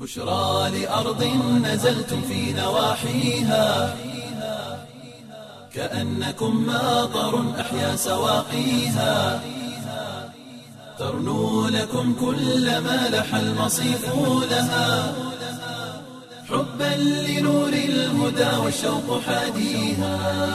بشرى لأرض نزلتم في نواحيها كأنكم ماطر أحيا سواقيها ترنو لكم كل ما لح المصيف لها حبا لنور الهدى والشوق حاديها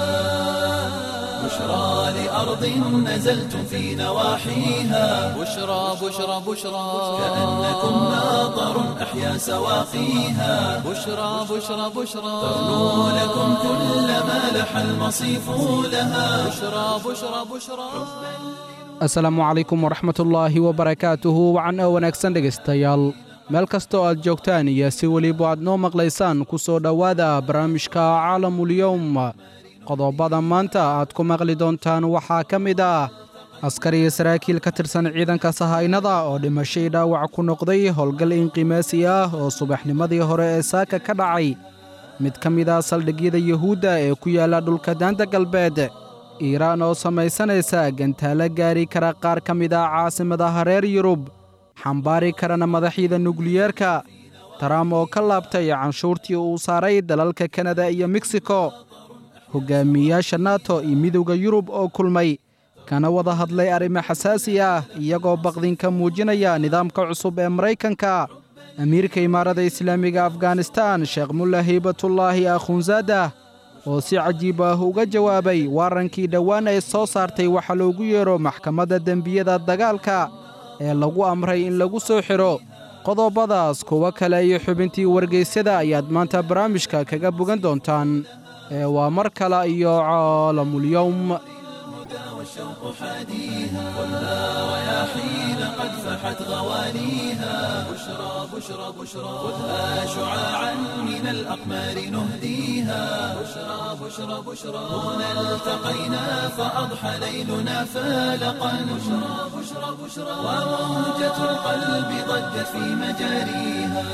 بشرى لأرض نزلتم في نواحيها بشرى بشرى بشرى كأنكم ماطر أحيا سواقيها بشرى بشرى بشرى ترنو لكم كل ما لح المصيف لها بشرى بشرى بشرى asalaamu calaykum waraxmatullaahi wabarakaatuhu wacan oo wanaagsan dhegaystayaal meel kasta oo aad joogtaan iyo si weliba aad noo maqlaysaan ku soo dhowaada barnaamijka caalamulyowm qodobada maanta aad ku maqli doontaan waxaa ka mid ah askari iyo saraakiil ka tirsan ciidanka sahaynada oo dhimashay dhaawac ku noqday howlgal inqimaasi ah oo subaxnimadii hore ee saaka ka dhacay mid ka mid ah saldhigyada yuhuudda ee ku yaalla dhulka daanta galbeed iiraan oo samaysanaysa gantaalo gaari kara qaar ka mid ah caasimadaha reer yurub xambaari karana madaxyada nukliyeerka taram oo ka laabtay canshuurtii uu saaray dalalka kanada iyo meksiko hogaamiyeyaasha nato iyo midowda yurub oo kulmay kana wada hadlay arrimo xasaasi ah iyagoo baqdinka muujinaya nidaamka cusub ee maraykanka amiirka imaarada islaamiga afghanistan sheekh mulla haybatullaahi akhunzaadah oo si cajiib ah uga jawaabay waarankii dhowaan ay soo saartay waxa loogu yeedho maxkamadda dembiyada dagaalka ee lagu amray in lagu soo xidho qodobadaas kuwo kale iyo xubintii wargaysyada ayaad maanta barnaamijka kaga bogan doontaan ee waa mar kale iyo caalamulyowm والشوق حاديها ولا رياحين قد فحت غوانيها بشرى بشرى بشرى خذها شعاعا من الأقمار نهديها بشرى بشرى بشرى هنا التقينا فأضحى ليلنا فالقا بشرى بشرى بشرى وموجة القلب ضجت في مجاريها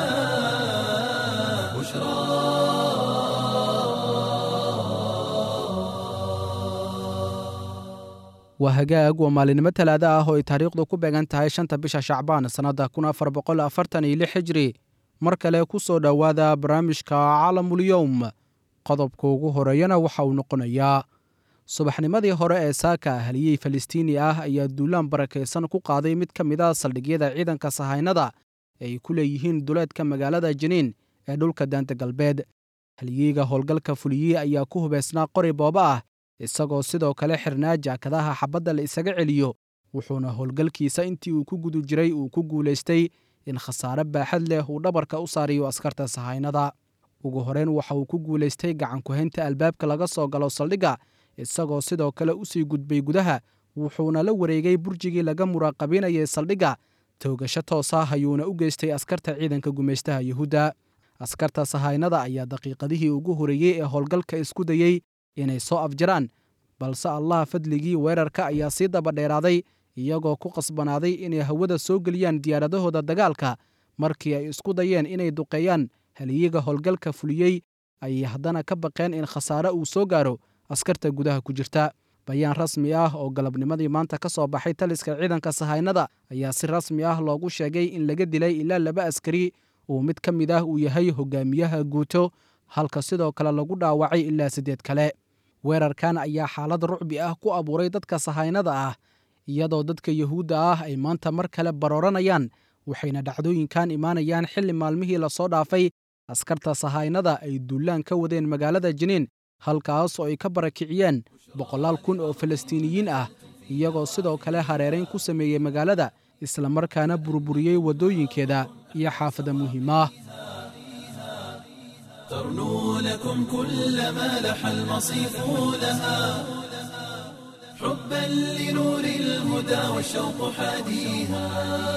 بشرى waa hagaag waa maalinimo talaada ah oo ay taariikhdu ku beegan tahay shanta bisha shacbaan sannadda kun afar boqol afartan iyo lix hijri mar kale ku soo dhowaada barnaamijka caalamulyowm qodobka ugu horeeyana waxa uu noqonayaa subaxnimadii hore ee saaka haliyey falistiini ah ayaa duulaan barakaysan ku qaaday mid ka mid a saldhigyada ciidanka sahaynada ee ay ku leeyihiin duleedka magaalada jiniin ee dhulka daanta galbeed haliyeyga howlgalka fuliyey ayaa ku hubaysnaa qori booba ah isagoo sidoo kale xirnaa jaakadaha xabadda la isaga celiyo wuxuuna howlgalkiisa intii uu ku guda jiray uu ku guulaystay in khasaare baaxad leh uu dhabarka u saariyo askarta sahaynada ugu horeyn waxa uu ku guulaystay gacankuhaynta albaabka laga soo galo saldhigga isagoo sidoo kale u sii gudbay gudaha wuxuuna la wareegay burjigii laga muraaqabinayay saldhigga toogasho toos ah ayuuna u geystay askarta ciidanka gumaystaha yuhuudda askarta sahaynada ayaa daqiiqadihii ugu horeeyey ee howlgalka isku dayey inay soo afjaraan balse allah fadligii weerarka ayaa sii daba dheeraaday iyagoo ku qasbanaaday inay hawada soo geliyaan diyaaradahooda dagaalka markii ay isku dayeen inay duqeeyaan haliyiga howlgalka fuliyey ayay haddana ka baqeen in khasaare uu soo gaaro askarta gudaha ku jirta bayaan rasmi ah oo galabnimadii maanta ka soo baxay taliska ciidanka sahaynada ayaa si rasmi ah loogu sheegay in laga dilay ilaa laba askari uu mid ka mid ah uu yahay hogaamiyaha guuto halka sidoo kale lagu dhaawacay ilaa siddeed kale weerarkan ayaa xaalad rucbi ah ku abuuray dadka sahaynada ah iyadoo dadka yuhuudda ah ay maanta mar kale barooranayaan waxayna dhacdooyinkan imaanayaan xilli maalmihii lasoo dhaafay askarta sahaynada ay duulaan ka wadeen magaalada jiniin halkaas oo ay ka barakiciyeen boqolaal kun oo falastiiniyiin ah iyagoo sidoo kale hareerayn ku sameeyey magaalada islamarkaana burburiyey waddooyinkeeda iyo xaafada muhiimah ترنو لكم كل ما لح المصيف لها حبا لنور الهدى والشوق حاديها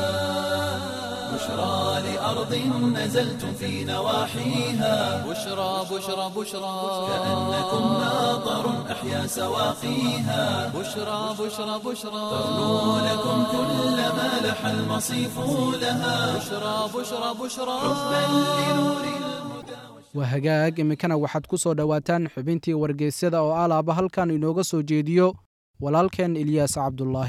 بشرى لأرض نزلتم في نواحيها بشرى بشرى بشرى كأنكم ماطر أحيا سواقيها بشرى بشرى بشرى ترنو لكم كل ما لح المصيف لها بشرى بشرى بشرى حبا لنور الهدى waa hagaag iminkana waxaad ku soo dhowaataan xubintii wargeysyada oo alaaba halkan inooga soo jeediyo walaalkeen ilyaas cabdulaahi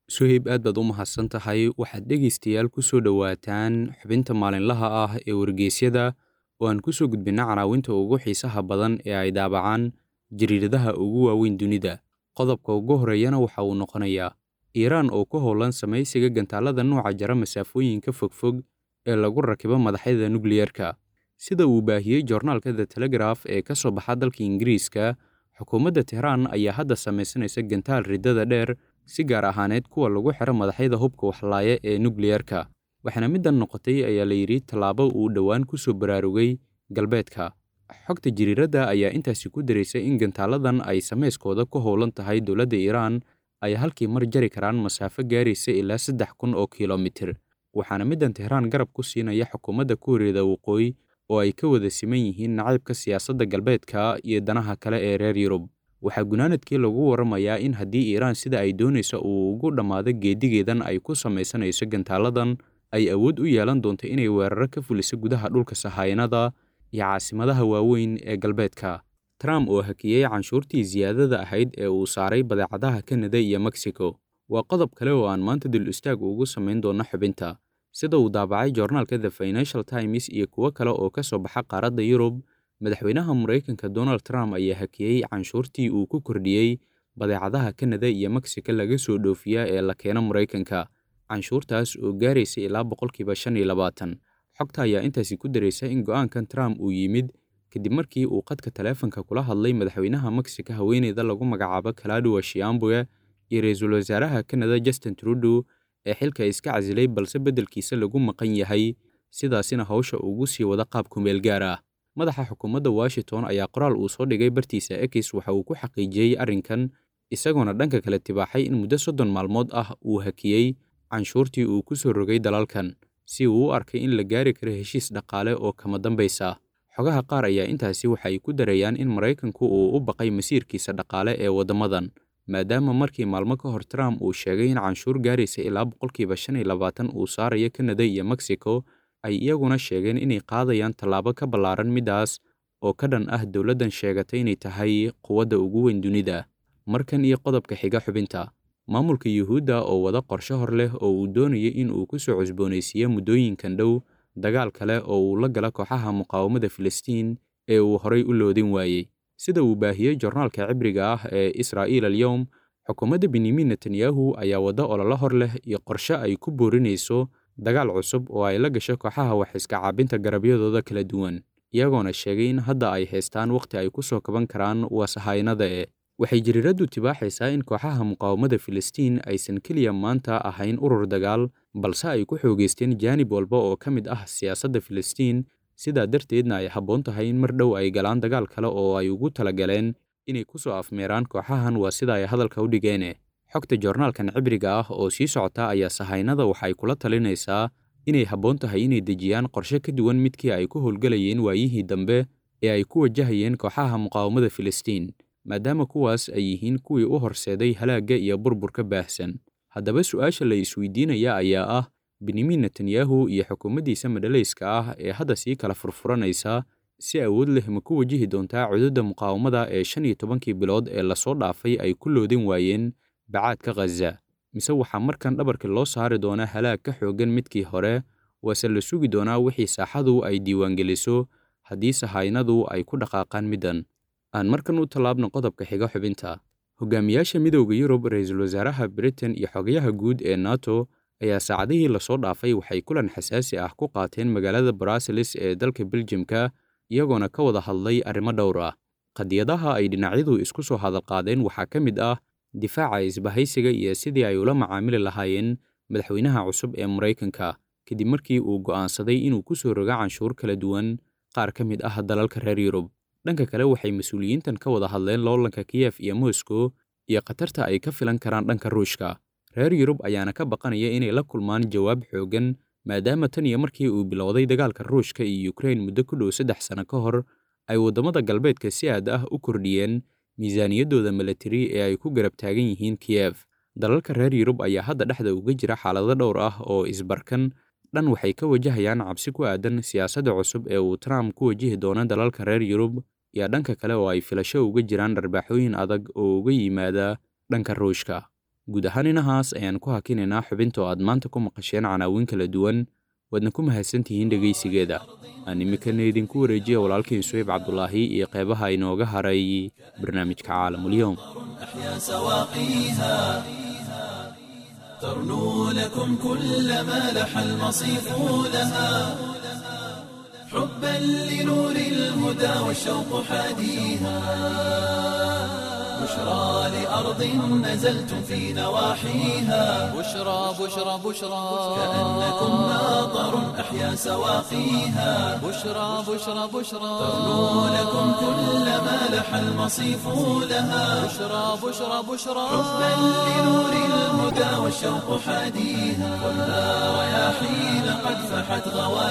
suhayb aad baad u mahadsan tahay waxaad dhegaystayaal ku soo dhowaataan xubinta maalinlaha ah ee wargeysyada oo aan ku soo gudbinna canaawinta ugu xiisaha badan ee ay daabacaan jariiradaha ugu waaweyn dunida qodobka ugu horreeyana waxa uu noqonayaa iiraan oo ku howlan samaysiga gantaallada nuuca jara masaafooyinka fogfog ee lagu rakibo madaxyada nukliyerka sida uu baahiyey joornaalka the telegraf ee ka soo baxa dalka ingiriiska xukuumadda tehraan ayaa hadda samaysanaysa gantaal riddada dheer si gaar ahaaneed kuwa lagu xiro madaxyada hubka waxlaaya ee nukliyerka waxaana middan noqotay ayaa la yidhi tallaabo uu dhowaan ku soo baraarugay galbeedka xogta jiriiradda ayaa intaasi ku daraysa in gantaaladan ay samayskooda ku howlan tahay dowladda iiraan ay halkii mar jari karaan masaafo gaaraysa ilaa saddex kun oo kilomitir waxaana middan tehraan garab ku siinaya xukuumadda kuuriyada waqooyi oo ay ka wada siman yihiin nacaybka siyaasadda galbeedka iyo danaha kale ee reer yurub waxaa gunaanadkii lagu warramayaa in haddii iiraan sida ay doonaysa uu ugu dhammaado geedigeedan ay ku samaysanayso gantaaladan ay awood u yeelan doonto inay weeraro ka fuliso gudaha dhulka sahaynada iyo caasimadaha waaweyn ee galbeedka trump oo hakiyey canshuurtii siyaadada ahayd ee uu saaray badeecadaha kanada iyo mexico waa qodob kale oo aan maanta dul istaag ugu samayn doono xubinta sida uu daabacay joornaalka the financial times iyo kuwo kale oo ka soo baxa qaaradda yurub madaxweynaha maraykanka donald trump ayaa hakiyey canshuurtii uu ku kordhiyey badeecadaha kanada iyo mexico laga soo dhoofiya ee la keeno maraykanka canshuurtaas oo gaaraysa ilaa boqolkiiba shan iyo labaatan xogta ayaa intaasi ku daraysa in go'aankan trump uu yimid kadib markii uu qadka taleefanka kula hadlay madaxweynaha mexico haweeneyda lagu magacaabo kalaaduwa shiambuga iyo ra-iisul wasaaraha kanada justin trudeau ee xilka iska casilay balse beddelkiisa lagu maqan yahay sidaasina hawsha ugu sii wada qaab kumeel gaar ah madaxa xukuumadda washington ayaa qoraal uu soo dhigay bartiisa ekis waxa uu ku xaqiijiyey arrinkan isagoona dhanka kale tibaaxay in muddo soddon maalmood ah uu hakiyey canshuurtii uu ku soo rogay dalalkan si uu u arkay in la gaari karo heshiis dhaqaale oo kama dambaysa xogaha qaar ayaa intaasi waxay ku darayaan in maraykanku uu u baqay masiirkiisa dhaqaale ee waddamadan maadaama markii maalmo ka hor trump uu sheegay in canshuur gaaraysa ilaa boqolkiiba shan iyo labaatan uu saarayo kanada iyo mexico ay iyaguna sheegeen inay qaadayaan tallaabo ka ballaaran middaas oo ka dhan ah dowladdan sheegatay inay tahay quwadda ugu weyn dunida markan iyo qodobka xiga xubinta maamulka yuhuudda oo wada qorshe hor leh oo uu doonaya in uu ku soo cusboonaysiiyo muddooyinkan dhow dagaal kale oo uu la gala kooxaha muqaawamada filistiin ee uu horay u loodin waayey sida uu baahiyey jornaalka cibriga ah ee israa'iil alyowm xukuumadda benyamin netanyahu ayaa waddo ololo hor leh iyo qorshe ay ku boorinayso dagaal cusub oo ay la gasho kooxaha wax iska caabinta garabyadooda kala duwan iyagoona sheegay in hadda ay haystaan wakhti ay ku soo kaban karaan wasahaynada ee waxay jariiraddu tibaaxaysaa in kooxaha muqaawamada filistiin aysan keliya maanta ahayn urur dagaal balse ay ku xoogaysteen jaanib walba oo ka mid ah siyaasadda filistiin sidaa darteedna ay habboon tahay in mar dhow ay galaan dagaal kale oo ay ugu talagaleen inay ku soo afmeeraan kooxahan waa sida ay hadalka u dhigeene xogta joornaalkan cibriga ah oo sii socota ayaa sahaynada waxay kula talinaysaa inay habboon tahay inay dejiyaan qorshe ka duwan midkii ay ku howlgelayeen waayihii dambe ee ay ku wajahayeen kooxaha muqaawamada filistiin maadaama kuwaas ay yihiin kuwii u horseeday halaagga iyo burburka baahsan haddaba su'aasha la isweydiinaya ayaa ah benyamin netanyahu iyo xukuumaddiisa madhalayska ah ee hadda sii kala furfuranaysa si awood leh ma ku wajihi doontaa cududda muqaawamada ee shan iyo tobankii bilood ee lasoo dhaafay ay ku loodin waayeen bacaadka khaza mise waxaa markan dhabarka loo saari doonaa halaag ka xooggan midkii hore waase la sugi doonaa wixii saaxadu ay diiwaangeliso haddii sahaynadu ay ku dhaqaaqaan middan aan markan u tallaabno qodobka xiga xubinta hogaamiyaasha midowda yurub ra-iisul wasaaraha britain iyo xogayaha guud ee nato ayaa saacadihii lasoo dhaafay waxay kulan xasaasi ah ku qaateen magaalada bruseles ee dalka beljimka iyagoona ka wada hadlay arrimo dhowr ah qadiyadaha ay dhinacyadu isku soo hadalqaadeen waxaa ka mid ah difaaca isbahaysiga iyo sidii ay ula macaamili lahaayeen madaxweynaha cusub ee maraykanka kadib markii uu go'aansaday inuu ku soo rogo canshuur kala duwan qaar ka mid ah dalalka reer yurub dhanka kale waxay mas-uuliyiintan ka wada hadleen loolanka kiyef iyo moscow iyo khatarta ay ka filan karaan dhanka ruushka reer yurub ayaana ka baqanaya inay la kulmaan jawaab xooggan maadaama tan iyo markii uu bilowday dagaalka ruushka iyo ukrain muddo ku dhow saddex sano ka hor ay waddamada galbeedka si aad ah u kordhiyeen miisaaniyaddooda milatari ee ay ku garab taagan yihiin kiyef dalalka reer yurub ayaa hadda dhexda uga jira xaalado dhowr ah oo isbarkan dhan waxay ka wajahayaan cabsi ku aadan siyaasadda cusub ee uu trump ku wajihi doono dalalka reer yurub iyo dhanka kale oo ay filasho uga jiraan dharbaaxooyin adag oo uga yimaada dhanka ruushka guud ahaan inahaas ayaan ku hakinaynaa xubinta oo aad maanta ku maqasheen canaawin kala duwan waadna ku mahadsantihiin dhegaysigeeda aan iminkana idinku wareejiya walaalkiin suhayb cabdulaahi iyo qeybaha inooga haray barnaamijka caalamulyoom أحيا سواقيها ترنو لكم كل ما لح المصيف لها حبا لنور الهدى والشوق حاديها بشرى لأرض نزلتم في نواحيها بشرى بشرى بشرى كأنكم ناظر أحيا سواقيها بشرى بشرى بشرى ترنو لكم كل ما لح المصيف لها بشرى بشرى بشرى حبا لنور الهدى والشوق حاديها خذها رياحين قد فحت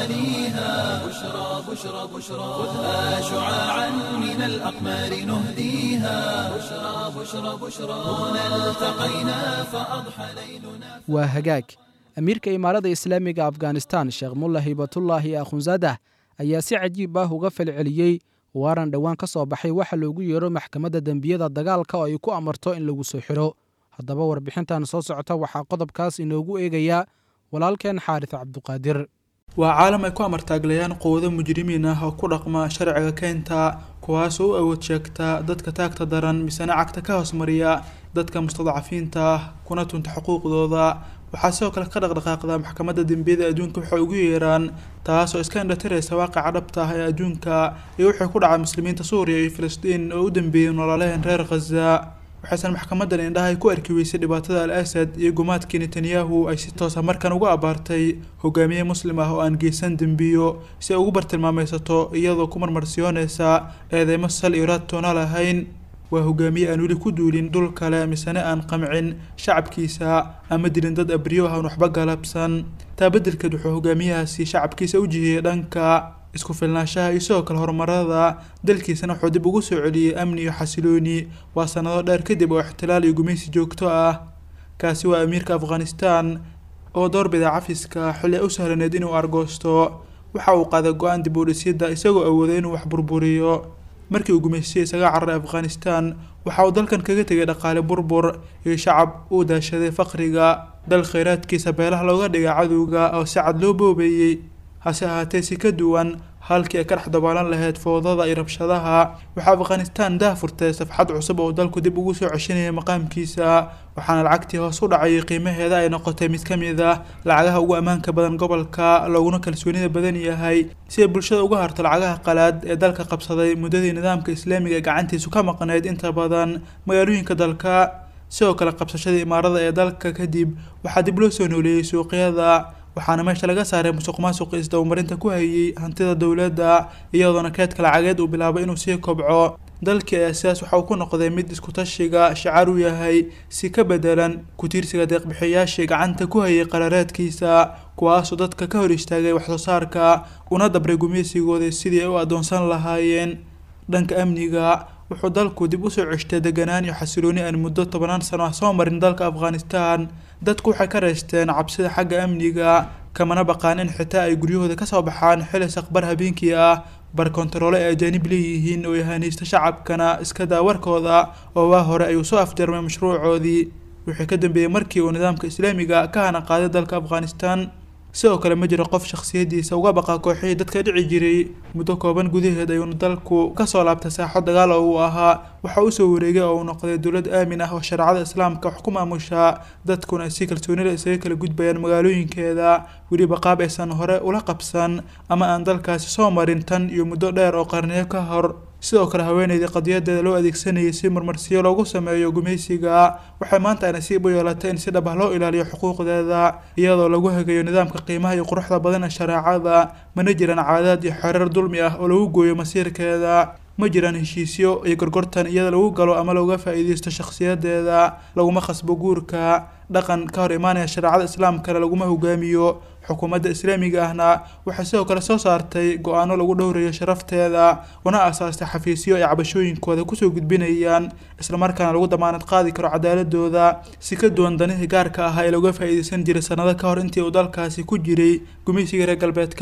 غواليها بشرى بشرى بشرى خذها شعاعا من الأقمار نهديها بشرى بشرى بشرى هنا التقينا فأضحى ليلنا waa hagaag amiirka imaarada islaamiga afghanistan sheekh mulla hibatullaahi akhunzadah ayaa si cajiib ah uga falceliyey waaran dhowaan ka soo baxay waxa loogu yeero maxkamadda dembiyada dagaalka oo ay ku amarto in lagu soo xidho haddaba warbixintan soo socota waxaa qodobkaas inoogu eegayaa walaalkeen xaaris cabduqaadir waa caalam ay ku amartaaglayaan quwado mujrimiin ah oo ku dhaqma sharciga keenta kuwaasoo u awood sheegta dadka taagta daran misena cagta ka hoosmariya dadka mustadcafiinta ah kuna tunta xuquuqdooda waxaa sidoo kale ka dhaqdhaqaaqda maxkamadda dembiyada adduunka waxay ugu yeeraan taasoo iska indhatiraysa waaqaca dhabta ah ee adduunka iyo wixii ku dhaca muslimiinta suuriya iyo filistiin oo u dambeeyey nololeheen reer khaza waxaysan maxkamadan indhaha ay ku arki weysay dhibaatada al asad iyo gumaadkii netanyahu ay si toosa markan uga abaartay hogaamiye muslim ah oo aan geysan dembiyo si ay ugu bartilmaamaysato iyadoo ku marmarsiyoonaysa eedeymo sal iyo raad toona lahayn waa hogaamiye aan weli ku duulin dhul kale misene aan qamcin shacabkiisa ama dilin dad abriyo ah aan waxba galabsan taa beddelkeed wuxuu hogaamiyahaasi shacabkiisa u jihiyey dhanka isku filnaanshaha iyo sidoo kale horumarada dalkiisana wuxuu dib ugu soo celiyey amni iyo xasilooni waa sanado dheer kadib oo ixtilaal iyo gumaysi joogto ah kaasi waa amiirka afghanistan oo doorbida cafiska xilli ay u sahlaneed inuu argoosto waxa uu qaaday go-aan dib u dhisyada isagoo awooday inuu wax burburiyo markii uu gumaystay isaga cararay afghanistan waxa uu dalkan kaga tegay dhaqaale burbur iyo shacab uu daashaday faqriga dal kheyraadkiisa beelaha looga dhigay cadowga oo si cad loo boobeeyey hase ahaatee si ka duwan halkii ay ka dhex dabaalan lahayd foodada iyo rabshadaha waxaa afghanistan dah furtay safxad cusub oo dalku dib ugu soo ceshanayay maqaamkiisa waxaana lacagtii hoos u dhacayay qiimaheeda ay noqotay mid ka mid ah lacagaha ugu ammaanka badan gobolka looguna kalsoonida badan yahay si ay bulshada uga harto lacagaha qalaad ee dalka qabsaday muddadii nidaamka islaamiga ee gacantiisu ka maqnayd inta badan magaalooyinka dalka sidoo kale qabsashada imaarada ee dalka kadib waxaa dib loo soo nooleeyey suuqyada waxaana meesha laga saaray musuq maasuqi isdabamarinta ku hayay hantida dowladda iyadoona keedka lacageed uu bilaabay inuu sii kobco dalkii ayaa sidaas waxa uu ku noqday mid isku-tashiga shacaar u yahay si ka bedelan ku-tiirsiga deeqbixiyaashii gacanta ku hayay qarareedkiisa kuwaasoo dadka ka hor istaagay waxsoo saarka una dabray gumeysigooda sidii ay u adoonsan lahaayeen dhanka amniga wuxuu dalku dib usoo ceshtay deganaan iyo xasilooni aan muddo tobanaan sano ah soo marin dalka afghanistan dadku waxay ka reysteen cabsida xagga amniga kamana baqaan in xitaa ay guryahooda kasoo baxaan xili saqbar habeenkii ah bar kontaroole ay ajaanib leeyihiin oo yahanaysta shacabkana iska daa warkooda oo waa hore ayuu soo afjarmay mashruucoodii wixii ka dambeeyey markii uu nidaamka islaamiga ka hana qaaday dalka afghanistan sidoo kale ma jiro qof shakhsiyadiisa uga baqa kooxihii dadka dhici jiray muddo kooban gudaheed ayuuna dalku kasoo laabtay saaxo dagaal oo uu ahaa waxa uu soo wareegay oo uu noqday dowlad aamin ah oo shareecada islaamka wax ku maamusha dadkuna ay si kalsoonida isaga kala gudbayaan magaalooyinkeeda weliba qaab aysan hore ula qabsan ama aan dalkaasi soo marin tan iyo muddo dheer oo qarniyo ka hor sidoo kale haweeneydii qadiyadeeda loo adeegsanayay si marmarsiyo loogu sameeyo gumaysiga waxay maanta ay nasiib u yeelatay in si dhab ah loo ilaaliyo xuquuqdeeda iyadoo lagu hagayo nidaamka qiimaha iyo quruxda badan ee shareecada mana jiraan caadaad iyo xereer dulmi ah oo lagu gooyo masiirkeeda ma jiraan heshiisyo iyo gorgortan iyada lagu galo ama looga faa-iideysto shakhsiyadeeda laguma khasbo guurka dhaqan ka hor imaanaya shareecada islaamkana laguma hogaamiyo xukuumadda islaamiga ahna waxay sidoo kale soo saartay go-aano lagu dhowrayo sharafteeda una asaastay xafiisyo ay cabashooyinkooda kusoo gudbinayaan islamarkaana lagu damaanad qaadi karo cadaaladooda si ka duwan danihii gaarka ahaa ee looga faa-iideysan jiray sanado ka hor intii uu dalkaasi ku jiray gumaysiga reer galbeedka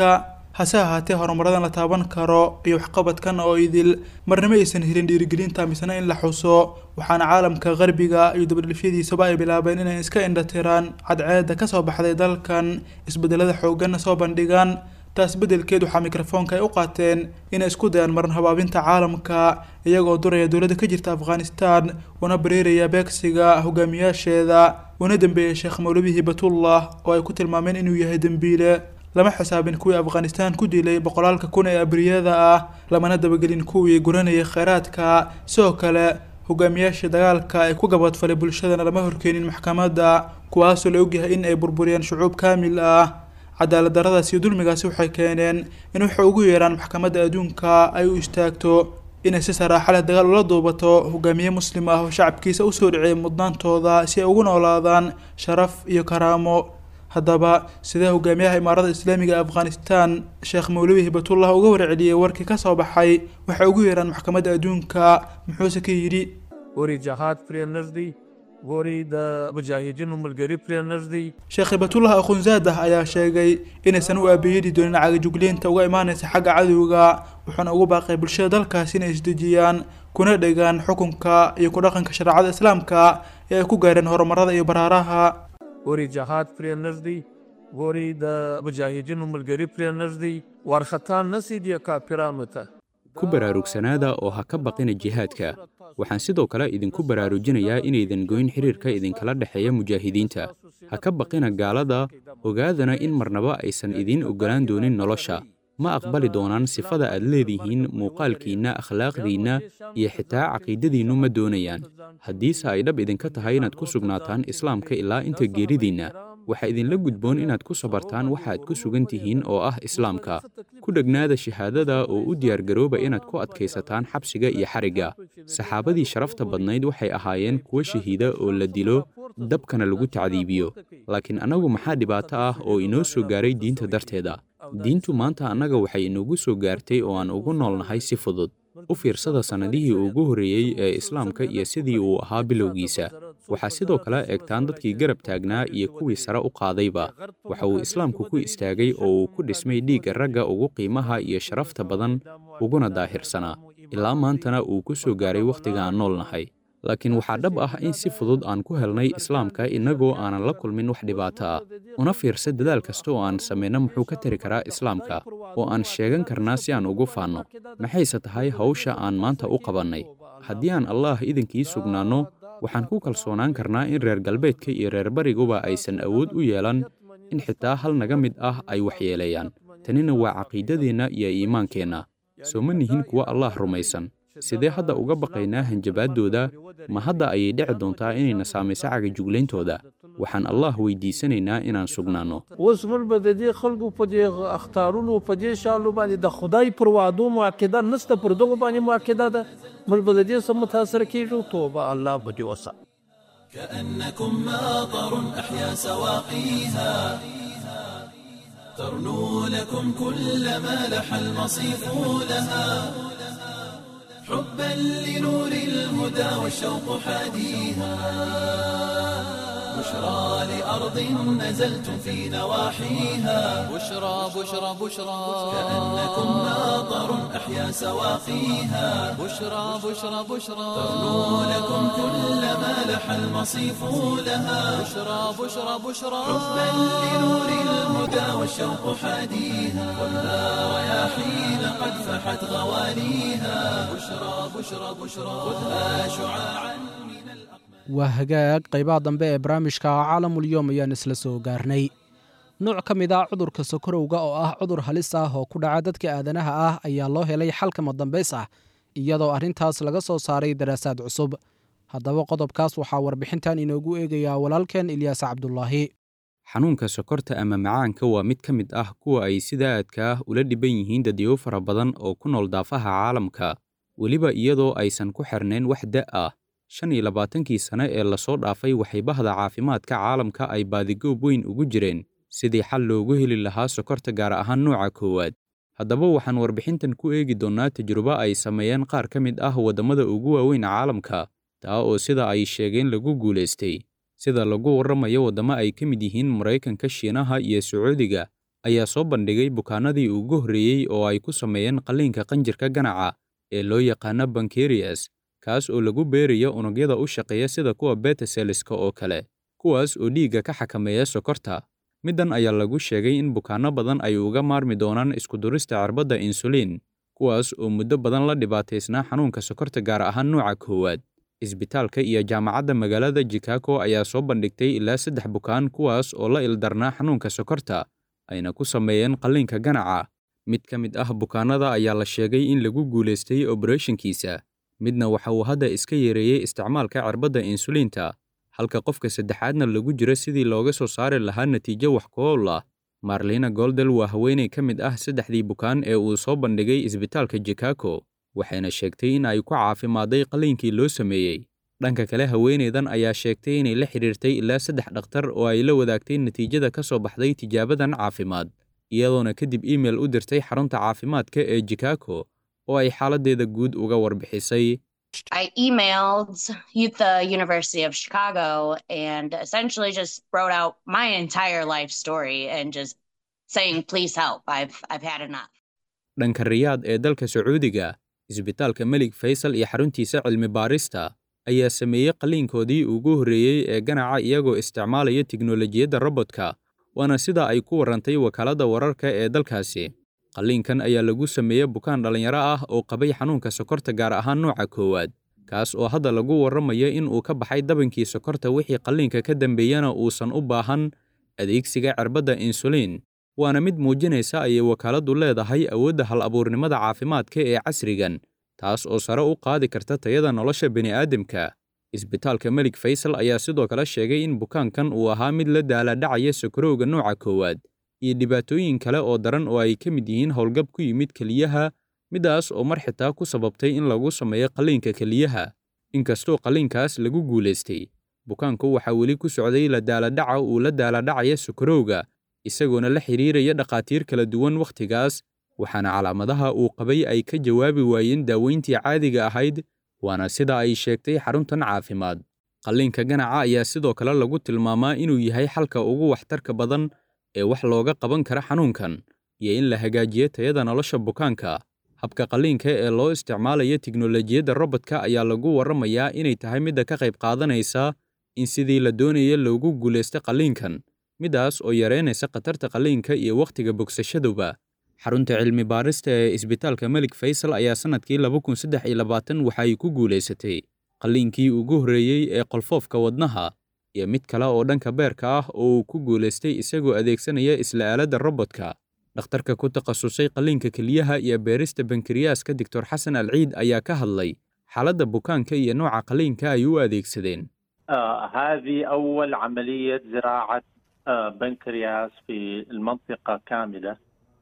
hase ahaatee horumaradan la taaban karo iyo waxqabadkan oo idil marnimo aysan helin dhiirigelinta misena in la xuso waxaana caalamka qarbiga iyo dabadhilfyadiisaba ay bilaabeen inay iska indhatiraan cadceeda kasoo baxday dalkan isbedelada xooganna soo bandhigaan taas beddelkeed waxaa mikrofoonka ay u qaateen inay isku dayaan maran habaabinta caalamka iyagoo duraya dowladda ka jirta afghanistan una bareeraya beegsiga hogaamiyaasheeda una dambeeyay sheekh mawlabi hibatullah oo ay ku tilmaameen inuu yahay dembiile lama xisaabin kuwii afghanistan ku dilay boqolaalka kun ee abriyada ah lamana dabagelin kuwii guranayay kheyraadka sidoo kale hogaamiyaasha dagaalka ee ku gabadfalay bulshadana lama horkeenin maxkamadda kuwaasoo la ogyahay in ay burburiyeen shucuub kaamil ah cadaalad daradaas iyo dulmigaasi waxay keeneen in waxay ugu yeeraan maxkamadda adduunka ay u istaagto inay si saraaxa leh dagaal ula duubato hogaamiye muslim ah oo shacabkiisa usoo dhiciyay mudnaantooda si ay ugu noolaadaan sharaf iyo karaamo haddaba sidee hogaamiyaha imaarada islaamiga ee afghanistan sheekh mawlawi hibatullah uga warceliyey warkii kasoo baxay waxay ugu yeeraan maxkamadda adduunka muxuuse ka yidhi ګوري جهاد پرې نږدې ګوري د مجاهدینو ملګري پرې نږدې sheekh hibatullah akhunzaadah ayaa sheegay inaysan u aabayeeli doonin cagajugleynta uga imaanaysa xagga cadowga wuxuuna ugu baaqay bulshada dalkaasi inay isdejiyaan kuna dhegaan xukunka iyo ku dhaqanka shareecada islaamka ee ay ku gaareen horumarada iyo baraaraha ګوري جهاد پرې نږدې ګوري د مجاهدینو ملګري پرې نږدې وارخطا نسی دی کافرانو ته ku baraarugsanaada oo ha ka baqina jihaadka waxaan sidoo kale idinku baraarujinayaa inaydan goyn xiriirka idinkala dhexeeya mujaahidiinta ha ka baqina gaalada ogaadana in marnaba aysan idiin oggolaan doonin nolosha ma aqbali doonaan sifada aad leedihiin muuqaalkiinna akhlaaqdiinna iyo xitaa caqiidadiinnu ma doonayaan haddiise ay dhab idinka tahay inaad ku sugnaataan islaamka ilaa inta geeridiinna waxaa idinla gudboon inaad ku sabartaan waxaad ku sugan tihiin oo ah islaamka ku dhegnaada shahaadada oo u diyaargarooba inaad ku adkaysataan xabsiga iyo xarigga saxaabadii sharafta badnayd waxay ahaayeen kuwo shahiida oo la dilo dabkana lagu tacdiibiyo laakiin annagu maxaa dhibaato ah oo inoo soo gaaray diinta darteeda diintu maanta annaga waxay inoogu soo gaartay oo aan ugu noolnahay si fudud u fiirsada sannadihii ugu horreeyey ee islaamka iyo sidii uu ahaa bilowgiisa waxaa sidoo kale eegtaan dadkii garab taagnaa iyo kuwii sare u qaadayba waxa uu islaamku ku istaagay oo uu ku dhismay dhiigga ragga ugu qiimaha iyo sharafta badan uguna daahirsanaa ilaa maantana uu ku soo gaaray wakhtiga aan nool nahay laakiin waxaa dhab ah in si fudud aan ku helnay islaamka innagoo aanan la kulmin wax dhibaato ah una fiirsa dadaal kasta oo aan samayno muxuu ka tari karaa islaamka oo aan sheegan karnaa si aan ugu faanno maxayse tahay hawsha aan maanta u qabannay haddii aan allaah idinkii sugnaanno waxaan ku kalsoonaan karnaa in reer galbeedka iyo reer bariguba aysan awood u yeelan in xitaa hal naga mid ah ay waxyeeleeyaan tanina waa caqiidadeenna iyo iimaankeenna soo ma nihin kuwa allaah rumaysan sidee hadda uga baqaynaa hanjabaaddooda ma hadda ayay dhici doontaa inayna saamayso cagajuglayntooda waxaan allaah weydiisanaynaa inaan sugnaanno اوس موږ به د دې خلکو په دې اختارونو په دې شالو باندې د خدای پر وعدو معقده نسته پر دغه باندې معقده ده موږ به د دې سم متاثر کیږو توبه الله به دې وسه كأنكم ماطر أحيا سواقيها ترنو لكم كل ما لح المصيف لها حبا لنور الهدى والشوق حاديها بشرى لأرض نزلتم في نواحيها بشرى بشرى بشرى كأنكم ماطر أحيا سواقيها بشرى بشرى بشرى ترنو لكم كل ما لح المصيف لها بشرى بشرى بشرى حبا لنور الهدى والشوق حاديها والها رياحين قد فحت غواليها بشرى بشرى بشرى خذها شعاعا من الأقمار waa hagaag qaybaha dambe ee barnaamijka caalamulyoom ayaan isla soo gaarnay nooc ka mid ah cudurka sokorowga oo ah cudur halis ah oo ku dhaca dadka aadanaha ah ayaa loo helay xalka madambays ah iyadoo arrintaas laga soo saaray daraasaad cusub haddaba qodobkaas waxaa warbixintan inoogu eegayaa walaalkeen ilyaas cabdulaahi xanuunka sokorta ama macaanka waa mid ka mid ah kuwa ay sida aadka ah ula dhiban yihiin dadyo fara badan oo ku nool daafaha caalamka weliba iyadoo aysan ku xirnayn wax da' ah shan iyo labaatankii sane ee lasoo dhaafay waxay bahda caafimaadka caalamka ay baadigoob weyn ugu jireen sidii xal loogu heli lahaa sokorta gaar ahaan nooca koowaad haddaba waxaan warbixintan ku eegi doonnaa tajrubo ay sameeyeen qaar ka mid ah waddamada ugu waaweyn caalamka taa oo sida ay sheegeen lagu guulaystay sida lagu warramayo waddamo ay ka mid yihiin maraykanka shiinaha iyo sacuudiga ayaa soo bandhigay bukaanadii ugu horreeyey oo ay ku sameeyeen qalliinka qanjirka ganaca ee loo yaqaano bankerias kaas oo lagu beerayo unugyada u shaqeeya sida kuwa betaseliska oo kale kuwaas oo dhiigga ka xakameeya sokorta middan ayaa lagu sheegay in bukaanno badan ay uga maarmi doonaan iskudurista cirbadda insuliin kuwaas oo muddo badan la dhibaataysnaa xanuunka sokorta gaar ahaan nuuca koowaad isbitaalka iyo jaamacadda magaalada chicago ayaa soo bandhigtay ilaa saddex bukaan kuwaas oo la ildarnaa xanuunka sokorta ayna ku sameeyeen qalliinka ganaca mid ka mid ah bukaanada ayaa la sheegay in lagu guulaystay oberethonkiisa midna waxa uu hadda iska yareeyey isticmaalka cirbadda insuliinta halka qofka saddexaadna lagu jiro sidii looga soo saari lahaa natiijo wax ku ool ah marlina goldel waa haweenay ka mid ah saddexdii bukaan ee uu soo bandhigay isbitaalka chicago waxayna sheegtay in ay ku caafimaaday qalliinkii loo sameeyey dhanka kale haweenaydan ayaa sheegtay inay la xidhiirtay ilaa saddex dhakhtar oo ay la wadaagtay natiijada ka soo baxday tijaabadan caafimaad iyadoona kadib iimail u dirtay xarunta caafimaadka ee chicago oo ay xaaladdeeda guud uga warbixisay I emailed the University of Chicago and essentially just wrote out my entire life story and just saying, please help. I've, I've had enough. dhanka riyaad ee dalka sacuudiga isbitaalka melig faysal iyo xaruntiisa cilmi baarista ayaa sameeyey qalliinkoodii ugu horreeyey ee ganaca iyagoo isticmaalaya tiknolojiyadda robodka waana sida ay ku warrantay wakaaladda wararka ee dalkaasi qalliinkan ayaa lagu sameeyey bukaan dhallinyaro ah oo qabay xanuunka sokorta gaar ahaan nooca koowaad kaas oo hadda lagu warramayo in uu ka baxay dabankii sokorta wixii qalliinka ka dambeeyana uusan u baahan adeegsiga cirbadda insuliin waana mid muujinaysa ayay wakaaladdu leedahay awoodda hal abuurnimada caafimaadka ee casrigan taas oo sare u qaadi karta tayada nolosha bini'aadamka isbitaalka melig faysal ayaa sidoo kale sheegay in bukaankan uu ahaa mid la daaladhacaya sokorowga nooca koowaad iyo dhibaatooyin kale oo daran oo ay ka mid yihiin howlgab ku yimid keliyaha midaas oo mar xitaa ku sababtay in lagu sameeyo qalliinka keliyaha inkastoo qalliinkaas lagu guulaystay bukaanku waxaa weli ku socday la daaladhaca uu la daaladhacaya sokorowga isagoona la xidhiiraya dhakhaatiir kala duwan wakhtigaas waxaana calaamadaha uu qabay ay ka jawaabi waayeen daaweyntii caadiga ahayd waana sida ay sheegtay xaruntan caafimaad qalliinka ganaca ayaa sidoo kale lagu tilmaamaa inuu yahay xalka ugu waxtarka badan ee wax looga qaban kara xanuunkan iyo in la hagaajiyo tayada nolosha bukaanka habka qalliinka ee loo isticmaalayo tiknolojiyadda robodka ayaa lagu warramayaa inay tahay midda ka qayb qaadanaysa in sidii la doonaya loogu guulaysta qalliinkan midaas oo yareynaysa khatarta qalliinka iyo wakhtiga bogsashaduba xarunta cilmi baarista ee isbitaalka melig faysal ayaa sannadkii laba kun saddex iyo labaatan waxa ay ku guulaysatay qalliinkii ugu horreeyey ee qolfoofka wadnaha iyo mid kale oo dhanka beerka ah oo uu ku guulaystay isagoo adeegsanaya isla aaladda robodka dhakhtarka ku takhasusay qalliinka keliyaha iyo beerista bankiriyaaska doctor xasan alciid ayaa ka hadlay xaaladda bukaanka iyo nooca qalliinka ay u adeegsadeen هذه أول عملية زراعة بنكرياس في المنطقة كاملة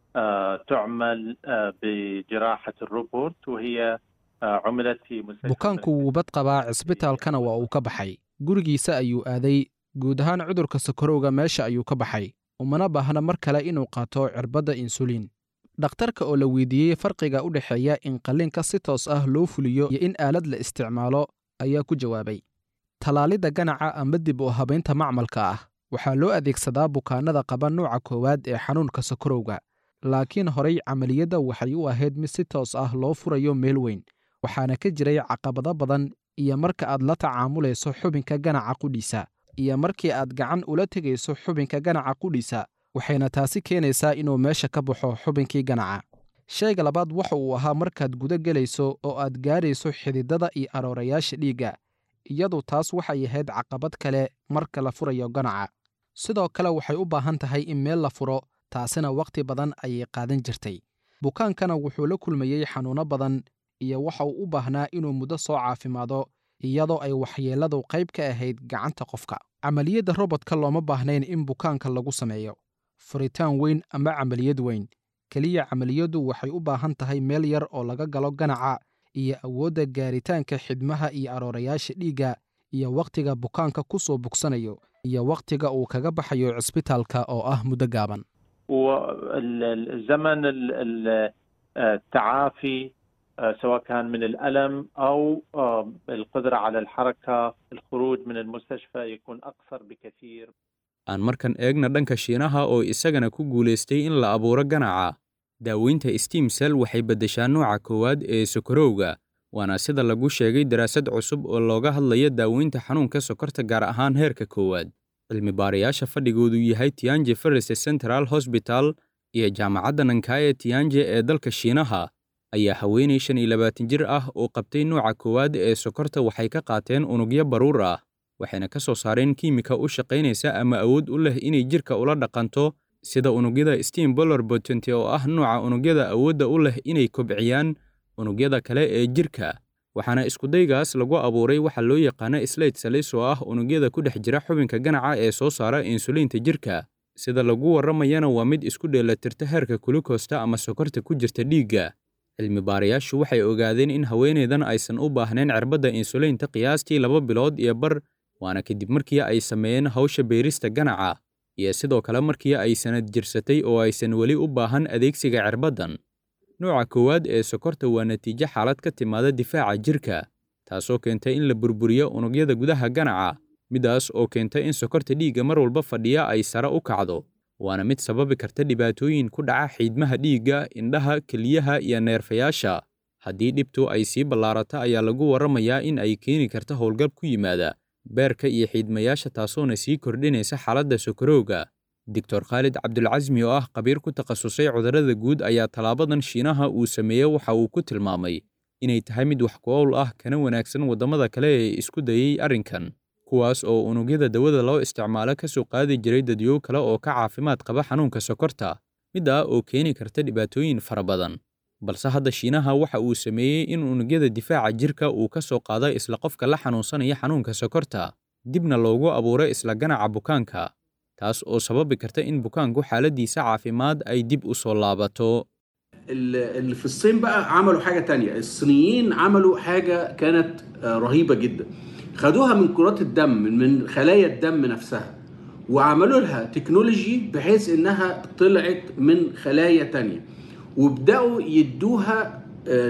تعمل بجراحة الروبوت وهي عملت في مستشفى bukaanku wuu bad qabaa cisbitaalkana waa uu ka baxay gurigiisa ayuu aaday guud ahaan cudurka sokorowga meesha ayuu ka baxay umana baahna mar kale inuu qaato cirbadda insuliin dhakhtarka oo la weydiiyey farqiga u dhexeeya in qalliinka si toos ah loo fuliyo iyo in aalad la isticmaalo ayaa ku jawaabay tallaalidda ganaca ama dib u habaynta macmalka ah waxaa loo adeegsadaa bukaannada qaba nuuca koowaad ee xanuunka sokorowga laakiin horay camaliyadda waxay u ahayd mid si toos ah loo furayo meel weyn waxaana ka jiray caqabado badan iyo marka aad la tacaamulayso xubinka ganaca qudhiisa iyo markii aad gacan ula tegayso xubinka ganaca qudhiisa waxayna taasi keenaysaa inuu meesha ka baxo xubinkii ganaca shayga labaad waxa uu ahaa markaad guda gelayso oo aad gaarayso xididada iyo aroorayaasha dhiigga iyadu taas waxay ahayd caqabad kale marka la furayo ganaca sidoo kale waxay u baahan tahay in meel la furo taasina wakhti badan ayay qaadan jirtay bukaankana wuxuu la kulmayey xanuunno badan iyo waxa uu u baahnaa inuu muddo soo caafimaado iyadoo ay waxyeelladu qayb ka ahayd gacanta qofka camaliyadda robodka looma baahnayn in bukaanka lagu sameeyo furitaan weyn ama camaliyad weyn keliya camaliyaddu waxay u baahan tahay meel yar oo laga galo ganaca iyo awoodda gaaritaanka xidmaha iyo aroorayaasha dhiigga iyo wakhtiga bukaanka ku soo bogsanayo iyo wakhtiga uu kaga baxayo cisbitaalka oo ah muddo gaaban والزمن التعافي سواء كان من الألم أو القدرة على الحركة الخروج من المستشفى يكون أقصر بكثير aan markan eegna dhanka shiinaha oo isagana ku guulaystay in la abuuro ganaca daaweynta steam cell waxay beddeshaa nooca koowaad ee sokorowga waana sida lagu sheegay daraasad cusub oo looga hadlaya daaweynta xanuunka sokorta gaar ahaan heerka koowaad cilmi baarayaasha fadhigoodu yahay tianje ferris central hosbital iyo jaamacadda nankaaye tianje ee dalka shiinaha ayaa haweenay shan iyo labaatan jir ah oo qabtay nooca koowaad ee sokorta waxay ka qaateen unugyo baruur ah waxayna ka soo saareen kiimika u shaqaynaysa ama awood u leh inay jirka ula dhaqanto sida unugyada steam boller botent oo ah nooca unugyada awoodda u leh inay kobciyaan unugyada kale ee jirka waxaana iskudaygaas lagu abuuray waxa loo yaqaana slate salis oo ah unugyada ku dhex jira xubinka ganaca ee soo saara insuliinta jirka sida lagu warramayana waa mid isku dheelatirta heerka kulukoosta ama sokorta ku jirta dhiigga cilmi baarayaashu waxay ogaadeen in haweenaydan aysan u baahnayn cirbadda insuliinta qiyaastii laba bilood iyo bar waana kadib markii ay sameeyeen hawsha beerista ganaca iyo sidoo kale markii ay sanad jirsatay oo aysan weli u baahan adeegsiga cirbaddan nooca koowaad ee sokorta waa natiijo xaalad ka timaada difaaca jirka taasoo keentay in la burburiyo unugyada gudaha ganaca midaas oo keenta in sokorta dhiigga mar walba fadhiya ay sare u kacdo waana mid sababi karta dhibaatooyin ku dhaca xiidmaha dhiigga indhaha keliyaha iyo neerfayaasha haddii dhibtu ay sii ballaarata ayaa lagu warramayaa in ay keeni karta howlgab ku yimaada beerka iyo xiidmayaasha taasoona sii kordhinaysa xaaladda sokorowga doctor khaalid cabdulcasmi oo ah khabiir ku takhasusay cudurrada guud ayaa tallaabadan shiinaha uu sameeyey waxa uu ku tilmaamay inay tahay mid wax ku owl ah kana wanaagsan waddamada kale ee isku dayey arrinkan kuwaas oo unugyada dawada loo isticmaalo ka soo qaadi jiray dadyow kale oo ka caafimaad qaba xanuunka sokorta middaa oo keeni karta dhibaatooyin fara badan balse hadda shiinaha waxa uu sameeyey in unugyada difaaca jirka uu ka soo qaado isla qofka la xanuunsanaya xanuunka sokorta dibna loogu abuuro isla ganaca bukaanka taas oo sababi karta in bukaanku xaaladiisa caafimaad ay dib u soo laabato اللي في الصين بقى عملوا حاجة تانية الصينيين عملوا حاجة كانت رهيبة جدا خدوها من كرات الدم من خلايا الدم نفسها وعملوا لها تكنولوجي بحيث انها طلعت من خلايا تانية وبدأوا يدوها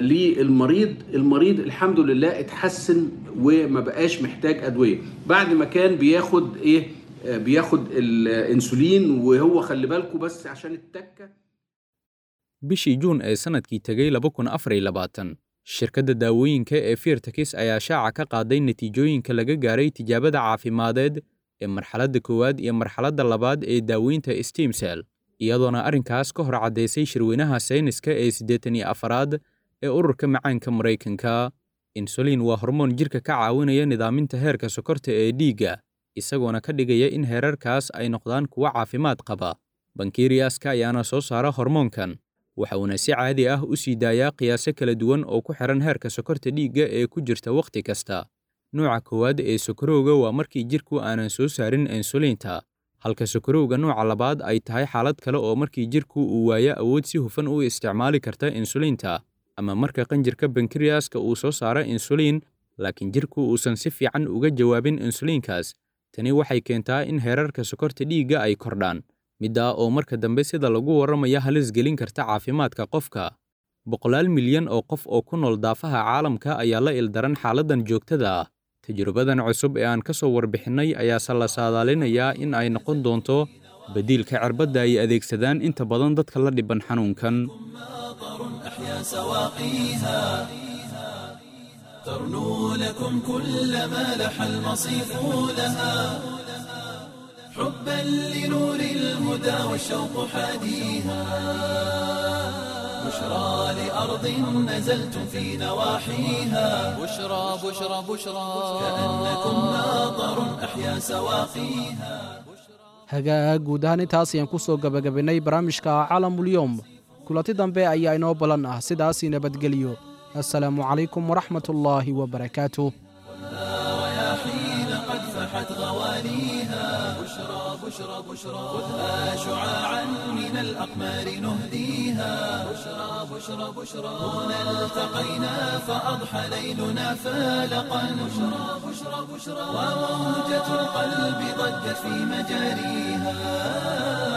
للمريض المريض الحمد لله اتحسن وما بقاش محتاج أدوية بعد ما كان بياخد ايه بياخد الانسولين وهو خلي بالكم بس عشان التكه bishii juun ee sannadkii tegay laba kun afar iyo labaatan shirkadda daawooyinka ee firtakis ayaa shaaca ka qaaday natiijooyinka laga gaaray tijaabada caafimadeed ee marxaladda koowaad iyo marxaladda labaad ee daaweynta stemsel iyadoona arrinkaas ka hor caddaysay shirweynaha sayniska ee siddeetan iyo afaraad ee ururka macaanka maraykanka insulin waa hormoon jirka ka caawinaya nidaaminta heerka sokorta ee dhiigga isagoona ka dhigaya in heerarkaas ay noqdaan kuwo caafimaad qaba bankiriyaska ayaana soo saara hormoonkan waxa uuna si caadi ah u sii daayaa qiyaaso kala duwan oo ku xihan heerka sokorta dhiigga ee ku jirta wakhti kasta nooca koowaad ee sokorowga waa markii jirku aanan soo saarin insuliinta halka sokorowga nooca labaad ay tahay xaalad kale oo markii jirku uu waayo awood si hufan u isticmaali karta insuliinta ama marka qanjirka bankiriyaska uu soo saaro insuliin laakiin jirku uusan si fiican uga jawaabin insuliinkaas tani waxay keentaa in heerarka sokorta dhiigga ay kordhaan middaa oo marka dambe sida lagu warramaya halis gelin karta caafimaadka qofka boqolaal milyan oo qof oo ku nool daafaha caalamka ayaa la ildaran xaaladdan joogtada ah tajrubadan cusub ee aan ka soo warbixinnay ayaase la saadaalinayaa in ay noqon doonto beddiilka cirbadda ay adeegsadaan inta badan dadka la dhiban xanuunkan ترنو لكم كل ما لح المصيف لها حبا لنور الهدى والشوق حاديها بشرى لأرض نزلتم في نواحيها بشرى بشرى بشرى كأنكم ناظر أحيا سواقيها hagaag guud ahaan intaas ayaan ku soo gebagabaynay barnaamijka caalamulyoom kulanti dambe ayaa inoo ballan ah sidaasii nabadgeliyo assalaamu calaykum waraxmat ullaahi wabarakaatuh حين قد فحت غوانيها بشرى بشرى بشرى خذها شعاعا من الأقمار نهديها بشرى بشرى بشرى هنا التقينا فأضحى ليلنا فالقا بشرى بشرى بشرى وموجة القلب ضجت في مجاريها